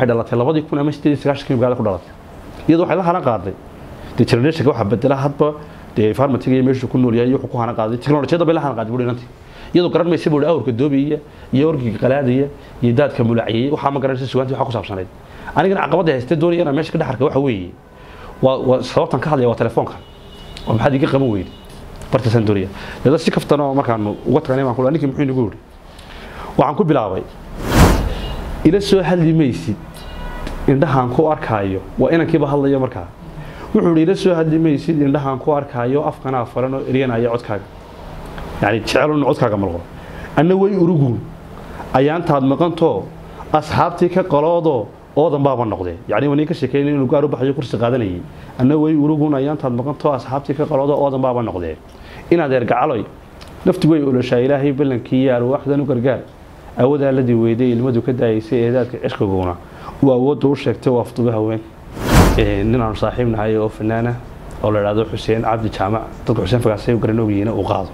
waxay dhalatay labadii kun ama sideed iyo sagaashankii magaalada ku dhalatay iyadoo waxay la haran qaaday dee generationka waxaa bedela hadba dee farmatiga iyo meeshuu ku nool yahay iyo wuxuu ku haran qaaday teknolojiyada bay la haran qaaday buuri inantii iyadoo garan maysa buuri awrka doobiyaya iyo orgiga qalaadaya iyo daadka mulaciyay waxaa ma garanaysa sugaantii waxaa ku saabsanayd anigana caqabada haystay doonaya inaan meesha ka dhex arka waxa weeye waa waa sababtan ka hadlaya waa telefoonka oo maxaad iga qaban weyday bartaasaan doonaya dada si kaftan oo markaanu uga tagnay baan ku ninkii muxuu inagu yidhi waxaan ku bilaabay ila soo hadli maysid indhahaan ku arkaayo waa inankiiba hadlayo markaa wuxuu yidhi ila soo hadli maysid indhahaan ku arkaayo afkanaa faran oo eryanaya codkaaga yani jecel in codkaaga malqo anna way uruguun ayaantaad maqantoo asxaabtii ka qaloodoo oodan baaba noqdee yani wani ka sheekeyn inuu gaar u baxayo kursi qaadanayay anna way uruguun ayaantaad maqantoo asxaabtii ka qaloodoo oodan baaba noqdee inaad eergacaloy nafti way oloshaa ilaahay ballankii iyo arwaaxdan u gargaar awadaa la diweyday ilmadu ka daayaysay eedaadka cishqiguna uu awoodda u sheegtay waa afduba haween nin aanu saaxiib nahay oo fanaana oo la idhahdo xuseen cabdi jaamac dadka xuseen fagaasay garan ogyihiin uu qaado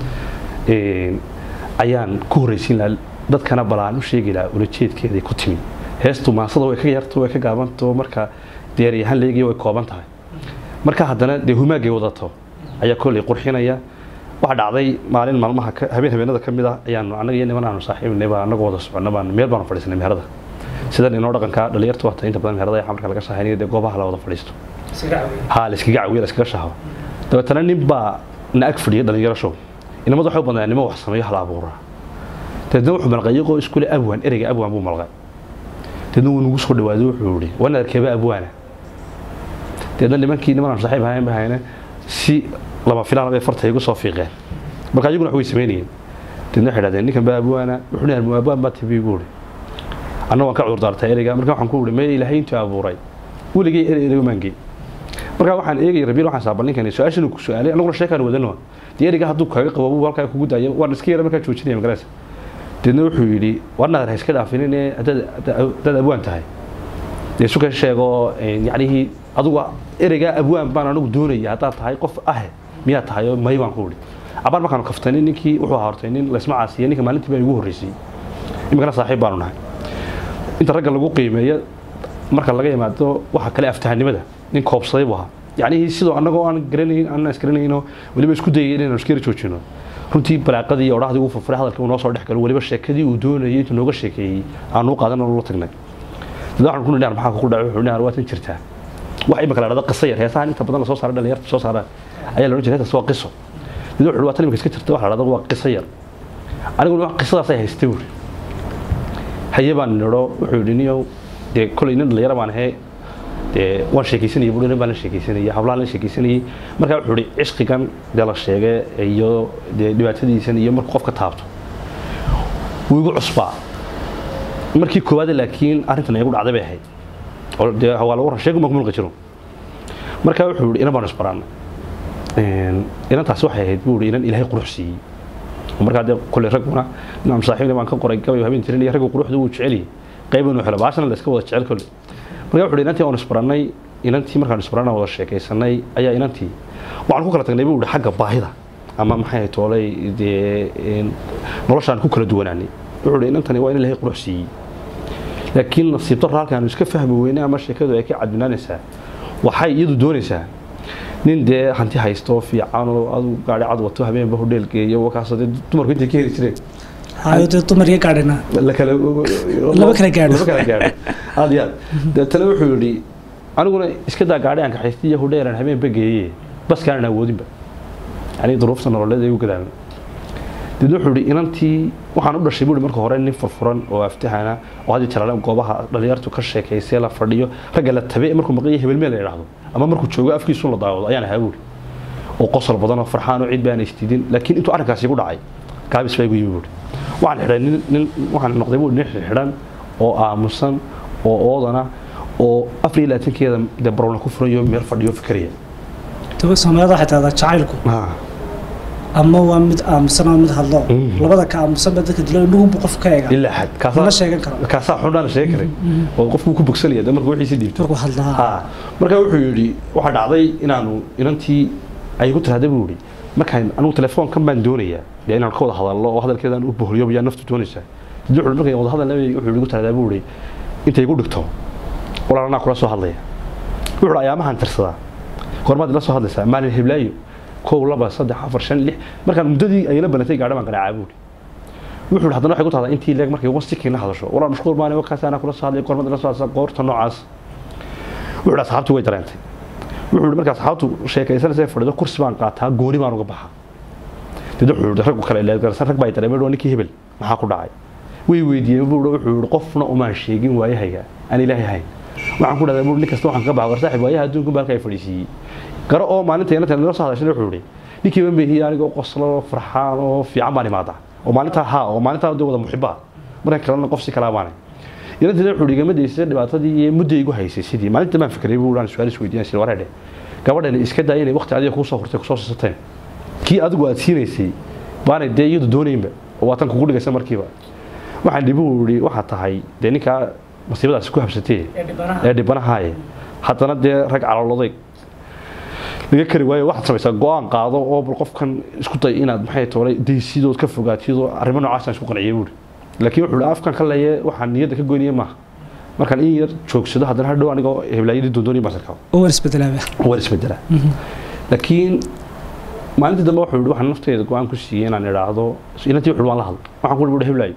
ayaan ku horreysiin lahaa dadkana balaan u sheegi lahaa ulajeedkeeday ku timi heestu maasada way ka yarto way ka gaabanto marka deeryahaan leegiya way kooban tahay marka haddana dee humaagay wadato ayaa kolley qurxinaya waxaa dhacday maalin maalmaha habeen habeenada ka mid ah ayaanu annaga iyo niman aanu saaxiibnay baa annagu wada soconna baan meel baanu fadhiisanay meherada sidan inoo dhaqanka dhalinyartu waata inta badan meherada ayaa marka laga shahaynayo dee goobaha la wada fadhiisto haa la iskaga cawiyo la iskaga shaho dabeetana nin baa na ag fadhiya dhalinyaro show inamadu waxay u badnaa nimo wax sameeyo hal abuura dabeetna wuxuu malqay iyagoo iskule abwaan ereyga abwaan buu malqay dabeetna wuu nagu soo dhawaaday wuxuu yihi wana arkeeba abwaana dabeetna nimankii niman aan saaxiib ahayn bahayna si lama filaan bay farta igu soo fiiqeen marka iyaguna wax way sameynayeen dabeetna waxay dhahdeen ninkan baa abwaana wuxuu dhahay mu abwaan baa tibi buu yihi anna waan ka cudur daartay ereyga marka waxaan ku yihi mee ilaahay intuu abuuray weligay erey ereyga maangey marka waxaan eegay rabiil waxaan saabal ninkan su-aashan uu ku su-aalay annaguna sheekaan wadano dee ereyga hadduu kaaga qabo uu halkaa kugu daayo waan iska yara markaa joojinaya magaraysa deedna wuxuu yidhi war naadar ha iska dhaafinin ee haddaad abwaan tahay dee suka sheego yacnihii adugu ereygaa abwaan baan anigu doonaya haddaad tahay qof ah miyaa tahay oo may baan ku idhi cabaan markaanu kaftanin ninkii wuxuu hortay nin laysma caasiya ninka maalintii baa igu horreysay iminkana saaxiib baanu nahay inta ragga lagu qiimeeyo marka laga yimaado waxa kale aftahanimada nin koobsaday buu ahaa yacnihii sidoo annagoo aan garanayn aan isgaranayno weliba isku dayay inaynu iska yara joojino runtii balaaqadii iyo odhahdii uu furfuray hadalkii uu noo soo dhex galo weliba sheekadii uu doonayay intuu nooga sheekeeyey aanu u qaadan oo la tagnay dad waxaan ku nidhaar maxaa kugu dhacay wuxuu nidhaar waa tan jirtaa wax imika la dhahdo qiso yar heesahan inta badan la soo saaray dhalinyarta soo saaraan ayaa la odhan jiray heestas waa qiso dad wuxuu waa tan imika iska jirta wax la dhahdo waa qiso yar aniguna qisadaas ay haystay buuri haye baan nidho wuxuu yidhi niyow dee kolay nin dhalinyaro baan ahee dee waan sheekaysanayay buuri nin baan la sheekaysanayay hablaan la sheekaysanayay markaa wuxuu yidhi cishqigan dee la sheegay iyo dee dhibaatadiisan iyo markuu qofka taabto wuu igu cusbaa markii koowaad laakiin arrintan igu dhacday bay ahayd oo dee waa lagu ran sheegu ma kumulqa jiro markaa wuxuu yidhi inan baanu isbaraannay inantaasi waxay ahayd buu yidhi inan ilaahay qurux siiyey markaa dee kuley ragguna inaan saaxiibna baan ka qoray gabay habeen jirin iyo raggu quruxdu wuu jecel yahay qayb inuu helo baashana la iska wada jecel kolle markaa wuxuu yidhi inantii aan isbarannay inantii markaan isbarannay wada sheekaysanay ayaa inantii waxaan ku kala tagnay buu yidhi xagga baahida ama maxay ahayd toolay dee noloshaan ku kala duwanaanay wuxuu yidhi inantani waa in ilaahay qurux siiyey laakiin nasiib darro halkaanu iska fahmi weynay ama sheekadu ay ka cadbinaanaysaa waxay iyadu doonaysaa nin dee hanti haysto fiican oo adu gaari cad wato habeenba hodheel geeyo wakaas dee dumarku intay ka heli jireen hayo dee dumar iyo gaadhina la kala Laba kala gaadho. laba kala gaadho aad iyo aad deetana wuxuu yidhi aniguna iska daa gaadhi aan kaxaystay iyo hodheelaan habeenba geeye baskaanan awoodinba yani duruufta nololeed ay u gadaamay deedna wuxuu yidhi inantii waxaan u dhashay buuri marka hore nin furfuran oo aftahana oo hadii jalaale goobaha dhalinyartu ka sheekaysay la fadhiyo ragga la tabe markuu maqayo hebelmeel la idhaahdo ama markuu joogo afkiisu la daawado ayaan ahaa buuri oo qosol badan oo farxaan oo cid baan istidin laakiin intuu arrinkaasi igu dhacay gaabis baa igu yimi buuri waxaan xidhay nin nin waxaan noqday buuri nin xidhan oo aamusan oo oodana oo afar iyo labaatankeeda dee barowna ku furayo meel fadhiyo fikraya daba soomaalida waxay tahdaa jacaylku Ah, ama waa mid aamusan ama mid hadlo Mhm. labada ka aamusan ba dadka dilo indhuhunbu qof ka eega ilaa xad lama kaasaa sheegan karo kaasaa xundhaan sheegi karay oo qofku ku bogsanaya dee markuu wixiisi dhiibto markuu hadlaa ha markaa wuxuu yidhi waxaa dhacday inaanu inantii ay igu tirahda buu yidhi markaan anigu telefoonkan baan doonayaa dee inaan ka wada hadallo oo hadalkeedaan u bohliyo yaa naftu doonaysaa dii wuxuu markaan wada hadalna wuxuu igu tirahdaa buu yidhi intay igu dhigto walaal anaa kula soo hadlaya wuxuu hi ayaamahan tirsadaa goormaad ila soo hadlaysaa maalin heblaayo kow laba saddex afar shan lix markaan muddadii ay la banatay gaadha baan garaacaa buuri wuxuu hi haddana waxay ku tahdaa intii leeg markay wasikiin la hadasho walaal mashquul maani wakaas anaa kula soo hadlaya goormaad ila soo hadlaysaa goorta noocaas wuxuu hi asxaabtii way dareentay wuxuu hi markaa asxaabtu sheekaysanaysa fadhido kursi baan qaataa gooni baan uga baxaa dad wuxuu hi raggu kale leedgarsan rag baa dareemay dhoo ninkii hebel maxaa ku dhacay way weydiiyeen buu wuxuu hi qofna umaan sheegin waayahayga aan ilaahay hayn waxaan ku dhahdaa buu nin kasta waxaan ka baxa war saaxib waayaha adduunka baalka ay fadhiisiiyey garo oo maalinta inanta nala soo hadashay wuxuu hi ninkii ban behiye anigoo qoslo farxaan oo fiican baan imaadaa oo maalintaa haa oo maalintaa dee wada muxibaa markan kalena qof si kalaa baanay inanteeda wuxuu igama daysay dhibaatadii iyo mudday igu haysay sidii maalinta baan fikray buu aan su-aal isweydiinay sir wareedhe gabadhani iska daaya inay waqti adiga kuu soo hortay kusoo sisateen kii adigu aad siinaysay baanay dee iyadu doonaynba oo waa tan kugu dhigaysa markiiba waxaan dhibu ihi waxaa tahay dee ninkaa masiibadaasi ku habsatee ee dhibanahaaye haddana dee rag caloloday laga kari waayo waxaad samaysaa go-aan qaado oo bal qofkan isku day inaad maxay toolay daysidood ka fogaatidoo arrimo noocaasaan isku qanciyay buuri laakiin wuxuu hi afkan ka leeye waxaan niyadda ka goynaya maaha markaan in yar joogsado haddana hadhow anigoo heblaayadii doondoonaya baan sarkaa oo waan isbedelaaba waan isbedelaa laakiin maalintii dambe wuxuu yihi waxaan nafteyda go-aan ku siiyey inaan idhaahdo inantii wuxuu waan la hadlo waxaan ku yihi heblaayo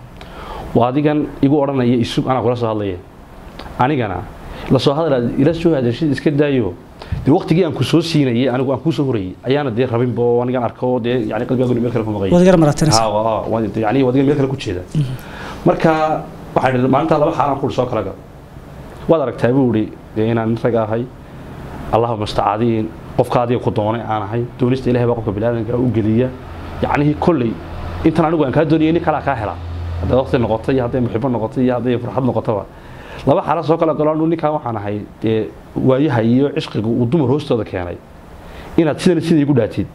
waa adigan igu odhanaya isug anaa kula soo hadlaya anigana la soo hadlaa ila soo hadashid iska daayo dee waqtigii aan ku soo siinayay anigu aan kuu soo horayay ayaana dee rabinba oo anigan arko dee yani qalbigaagu meel kale ku maqay waad gar maratanaysa yani wadiga meel kale ku jeeda marka waxaa idhi maalintaa laba xaalaan ku soo kala gal waad aragtaa buu ihi dee inaan nin rag ahay allahuma mustacaadiin qofka adiga ku doonay aan ahay doonista ilahay baa qofka biniaadanka u geliya yacnihii kolley intan anigu aan kaa doonayay nin kalaa kaa helaa hadday waqti noqoto iyo hadday muxibo noqoto iyo hadday farxad noqotoba laba xaala soo kala galo anu ninkaan waxaan ahay dee waayaha iyo cishqiga uu dumar hoostooda keenay inaad sidan sida igu dhaatid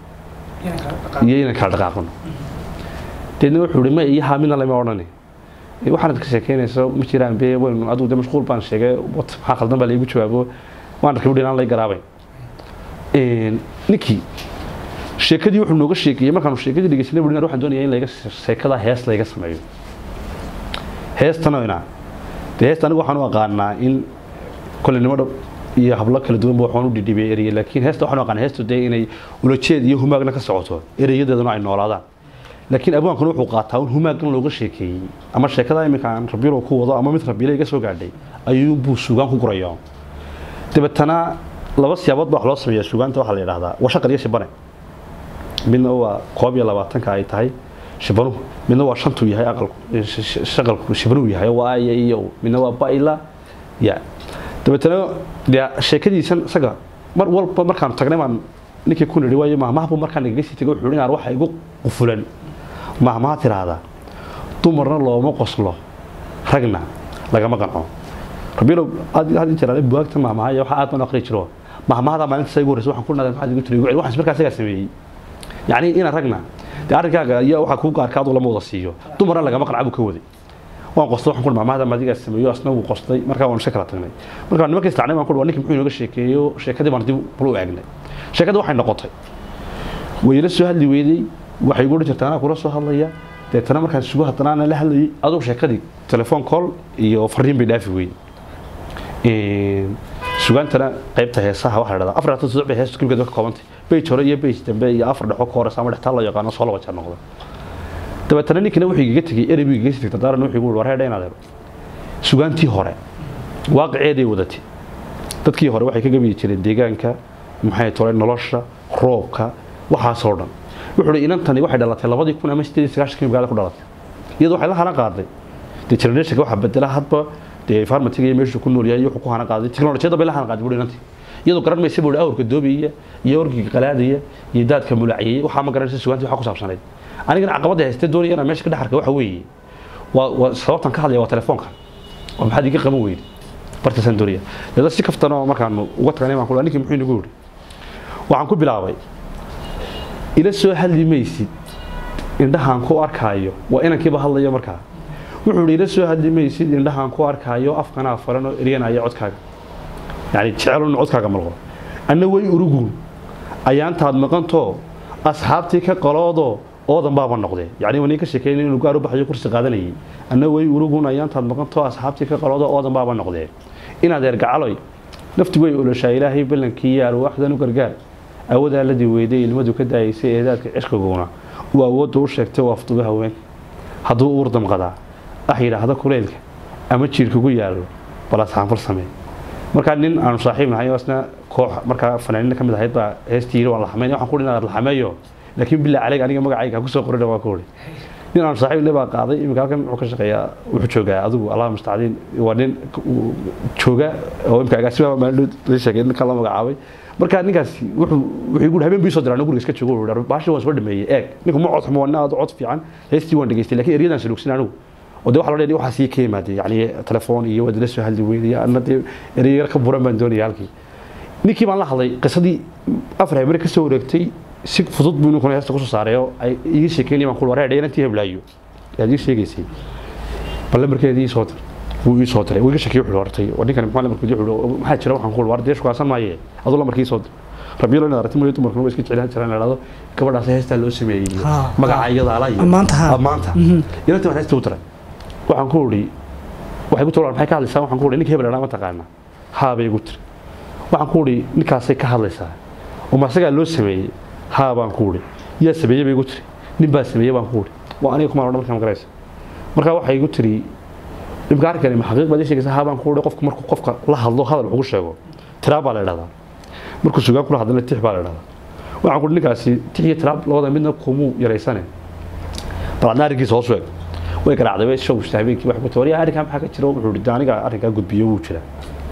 iyo inaan kala dhaqaaqno deedna wuxuu ihi ma iyo haa midna lama odhani waxaanad ka sheekeynayso ma jiraan be waynu adigu de mashquul baan sheegay wat maxaa khaldan baa laigu jawaabo waan arkay buhi inaan lay garaabay ninkii sheekadii wuxuu nooga sheekeeyey markaanu sheekadii dhegeysanay buhi waxaan doonaya in layga sheekada hees layga sameeyo heestanoyna dee heesta anigu waxaan u aqaanaa in kolenimo dhab iyo hablo kala duwanba waxaan u dhidhibay ereye laakiin heesta waxaan u aqaanaa heestu dee inay ulajeed iyo humaagna ka socoto ereyadeeduna ay noolaadaan laakiin abwaankuna wuxuu qaataa un humaaggan looga sheekeeyey ama sheekada iminka aan rabiilo ku wado ama mid rabiile iga soo gaadhay ayuu buu suugaan ku guraya dabeetana laba siyaabood baa wax loo sameeyaa suugaanta waxaa la yidhahdaa waa shaqal iyo shibane midna waa koob iyo labaatanka ay tahay shibanuhu midna waa shantuu yahay aqalku shaqalku shibanuhu yahay waa aya iyo midna waa baila ya dabeetana dee sheekadiisan isaga mar walba markaan tagnay baan ninkii ku nidhi waayo mahmahbu markaan igaga sii tagay wuxuu inaan waxa igu qufulan mahmaha tiraahdaa dumarna looma qoslo ragna lagama qanco rabiilow aad had jiraan buwaagta mahmahaya waxa aad baan aqri jiro mahmahada maalinta igu horeysa waxaan ku naday maxaad igu tiri waxaan markaa isagaa sameeyey yacni inaan ragna dee arrinkaaga iyo waxaa kuu gaarka aduu lama wada siiyo dumarna lagama qanca buu ka waday waan qostay waxaan ku mahmahada maadigaa sameeyo asna wuu qostay markaa waan iska kala tagnay markaa nimanka istacnay baan ku waa ninki muxuu inooga sheekeeyo sheekadii baan dib bal u eegnay sheekada waxay noqotay wayla soo hadli weydey waxay igu odhan jirtaa anaa kula soo hadlaya deetana markaan sugu haddana ana la hadlayay adugu sheekadii telefoon call iyo fariin bay dhaafi weyday sugaantana qaybta heesaha waxaa la dhahdaa afar labaatan saddex bay heesta kulligeed ka koobantay beyj hore iyo beyj dambe iyo afar dhexo ka horeysa ama dhextaa loo yaqaano soo laba jeer noqda dabeetana ninkina wuxuu igaga tegey erey buu igaga sii tegta daaran wuxuu igu war heedha inaad helo sugaantii hore waaqiceeday wadatay dadkii hore waxay ka gabiyi jireen deegaanka maxay tolay nolosha roobka waxaasoo dhan wuxuu hi inantani waxay dhalatay labadii kun ama sideed iyo sagaashankii magaalada ku dhalatay iyadoo waxay la hana qaaday dee generationka waxaa bedela hadba dee farmatiga iyo meeshu ku nool yahay wuxuu ku hana qaaday teknolojiyada bay la hana qaaday buhi inantii iyadoo garan maysa buhi awrka doobiyaya iyo orgiga qalaadaya iyo daadka mulaciyey waxaa ma garanaysa sugaantii waxaa ku saabsanayd anigana caqabadda haystee doonaya inaan meesha ka dhex arka waxa weeye waa waa sababtan ka hadlaya waa telefoonkan oo maxaad iga qaban weyday bartaasaan doonaya dada si kaftanoo markaanu uga tagnay baan ku ninkii muxuu inagu yidhi waxaan ku bilaabay ila soo hadli maysid indhahaan ku arkaayo waa inankiiba hadlayo markaa wuxuu ihi ila soo hadli maysid indhahaan ku arkaayo afkanaa faran oo eryanaya codkaaga yani jecelun codkaaga malqo anna way uruguun ayaantaad maqantoo asxaabtii ka qaloodoo oodan baaba noqdee yacni waa nin ka sheekeynay inuu gaar u baxayo kursi qaadanayay anna way urugun ayaantaad maqantoo asxaabtii ka qaloodo oodan baaba noqdee inaad eergacaloy nafti way oloshaa ilaahay ballankii iyo arwaaxdan u gargaar awadaa la diweyday ilmadu ka daayaysay eedaadka cishkiguna uu awoodda u sheegtay oo afduba haween hadduu uur damqadaa ah yidhaahda kuleylka ama jiirkugu yaallo bal asxaanfal samee markaa nin aanu saaxiib nahay oo isna koox markaa fanaaniina ka mid ahayd baa heestii yiri waan la xamayn waxaan ku dhi inaad la xameeyo laakiin bilaa caleyg aniga magacayga ha kusoo qorina waa ku uri nin aanu saaxiib ne baa qaaday iminka halkan wuxuu ka shaqeeyaa wuxuu joogaa adigu allah mustacdiin waa nin jooga oo imka agaasima maalin la sheegay ninka la magacaabay marka ninkaasi wuxuu wuxuu igu habeen bii soo diraa guriga iska joogo wuxuu baashi waan soo dhameeyey eeg ninku ma cod xumo waa nin aad cod fiican heestii waan dhageystay laakiin eryadan saluugsin anigu oo de waxa loo dheeray waxaa sii ka yimaadey yacni telefoon iyo wadala soo hadli weydaya anna dee ereyar ka buran baan doonaya halkii ninkii baan la hadlay qisadii afar habere ka soo wareegtay si fudud buu ninkuna heesta kusoo saaray oo ay iga sheekeynaya baan ku waree dheerantii heblaayo ayaad ii sheegaysay bal lambarkeedii soo dir wuu ii soo diray wuu iga sheekey wuxuu hortay waa ninkan maxaa lambarkeedii wuxuu maxaa jira waxaan ku war dee shukaasan maaye aduu lambarkii soo dir rabiilo inaad aragti mooyo dumarkuna waa iska jeclaan jiraan la dhahdo gabadhaas heestaa loo sameeyey Ha, magaca ha. iyada ala iyo Ammaanta, ha. ammaanta Mhm. inantii baan heesta u diray waxaan ku uri waxay ku tiri maxay ka hadlaysaa waxaan ku uri ninka hebel ma taqaana haa bay igu tiri waxaan ku uri ninkaasay ka hadlaysaa oo ma asagaa loo sameeyey haa baan ku uri yaa sameeyey bay igu tiri nin baa sameeyey baan ku uri waa aniga kuma odhan markaa magaraysa marka waxay igu tiri dhibka arkani ma xaqiiq baad ii sheegaysaa haa baan ku uri qofku markuu qofka la hadlo hadal wuxuu sheego tiraa baa la idhahdaa markuu sugaan kula hadlana tix baa la idhahdaa waxaan ku uri ninkaasi tix iyo tiraab labada midna kumuu yaraysane bal adna arrinkiisa hoos u eg way garaacday way showgsta habeenkii wax ku tiri waryaa arrinkaa maxaa ka jira wuxuu yidhi aniga arrinkaa gudbiyo wuu jira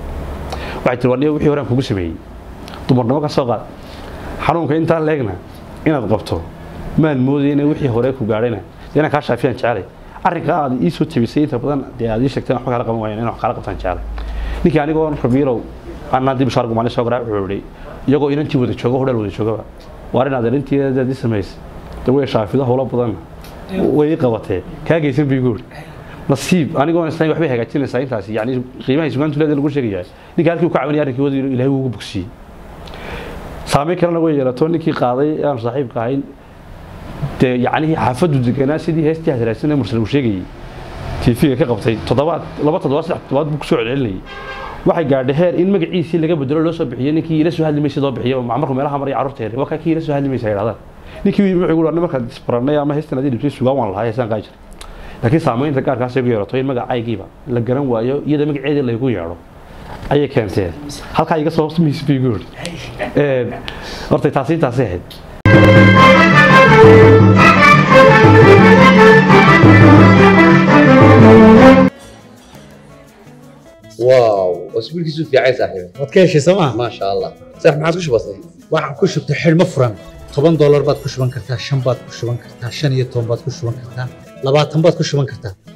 waxay tiri warniya wixii horaan kugu sameeyey dumarnimo ka soo qaad xanuunka intaan leegna inaad qabto maan moodaya inay wixii hore ku gaadhayna dee inaan kaa shaafiyaan jecelay arrinka aad ii soo tebisay inta badan dee aad ii sheegtay waxba kala qaban waayeen inaan wax kala qabtaan jecelay ninkii anigoo rabiilow anaa dib shaar gumaani soo garaa wuxuu yidhi iyagoo inantii wada jooga hodhal wada joogaba waar inaad arrintiidaad ii samaysay dee way shaafido howlo badan way ii qabatee kaa geysan bay igu yidhi nasiib anigoo islaan waxbay hagaajinaysaa intaasi yani qiimaha sugaantu leeda lagu sheegayaa ninka halkii uu ka caawinaya arrinkii wadi ilaahay ugu bogsiyey saameyn kalena way yeelato ninkii qaaday ee aan saaxiibka ahayn dee yacnihii xaafaddu deganaa sidii heestii hasraadsan ee mursal uu sheegayey tv-ga ka qabtay toddobaad laba toddobaad saddex toddobaad buu kusoo celcelinayay waxay gaadhay heer in magaciisii laga bedelo loo soo bixiyo ninkii ila soo hadli maysa loo bixiyo markuu meelaha maraya carruurta yar waa kii ila soo hadli maysa ay dhahdaan ninkii wuxuu igu dhahay markaad isbarannay ama heestan adii dhibtay sugaan waan lahaa heesaan qaa jira laakiin saamaynta gaarkaas ay ku yeerato in magacaygiiba la garan waayo iyada magaceedii laygu yeedho ayay keenteen halkaa iga soo maysa bay igu yidhi horta taasi taasi ahayd واو اسبوعك في عين صاحبي waad ka heshay sooma ما شاء الله صح ما عادش بسيط waxaan ku shubtay xidhmo furan toban doolar baad ku shuban kartaa shan baad ku shuban kartaa shan iyo toban baad ku shuban kartaa labaatan baad ku shuban kartaa